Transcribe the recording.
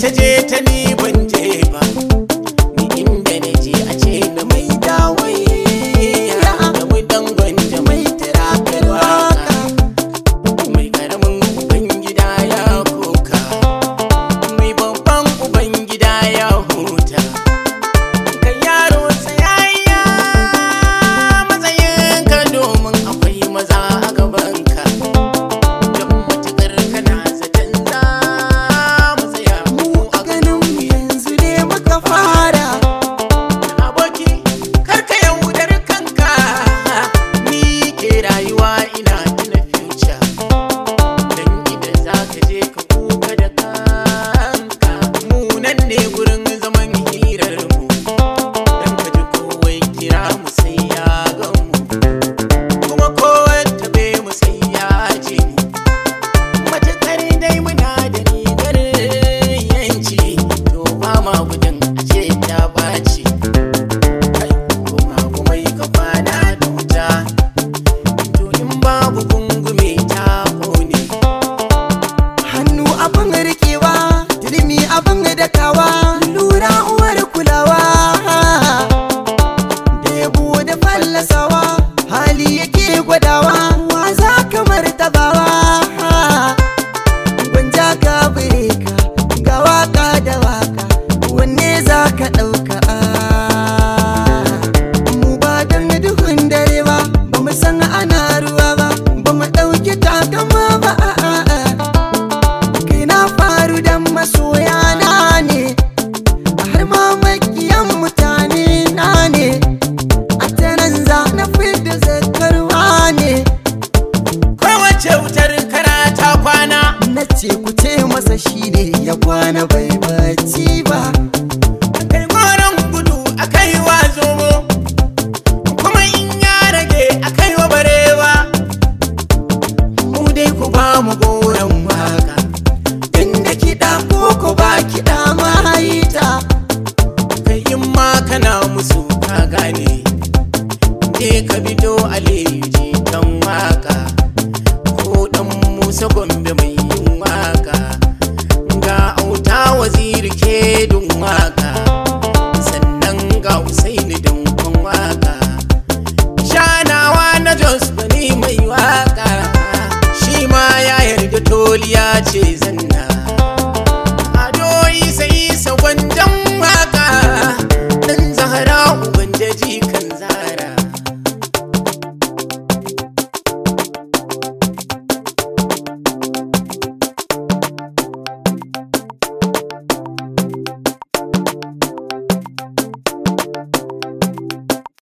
ta je ta ni ban je ba ni inda na je a ce na mai dawai da mu dangon da mai tirakar waka mai karamin ubangida ya koka mai babban ubangida ya huta kan yaro tsayayya matsayinka domin akwai maza a gabanka don matukar kana zaton za mu tsaya mu a ganin mu yanzu ne muka fara aboki karka yaudar kanka ni ke rayuwa ina tuna future dan idan za ka je ka kuka da kanka mu nan ne gurin zaman hirar mu dan ka ji kowai kira mu sai ya gan mu kuma kowai tabe mu sai ya ji mu matakar dai muna da rigar yanci to ba ma gudun a ce ta ɓaci kuma kuma yi kafa na da wuta to in babu gungume ta kone hannu abin rikewa turmi abin dakawa lura uwar kulawa da yabo da fallasawa hali yake gwadawa wa za ka martabawa gwanja ka bireka ga waka da waka wanne za ka ɗauka mu ba don duhun dare ba ba mu san ana ruwa ba ba mu ɗauki takama ba a'a kai na faru dan masoya na ne har ma makiyan mutane na ne a tanan za na fidda zakarwa ne kowace wutar kara ta kwana na ce ku ce masa shine ya kwana bai bacci ba kai goron gudu a kai wa zomo kuma in ya rage a kai wa barewa mu dai ku ba mu goron waka inda kiɗa ko ko ba kiɗa ma ta kai in ma kana musu ka gane je ka bido aliyu jikan waka ko dan musa gombe mai yin waka ga auta waziri ke dun waka sannan ga usaini dankon waka shanawa na jos bani mai waka shi ma ya yarda toliya ce zanna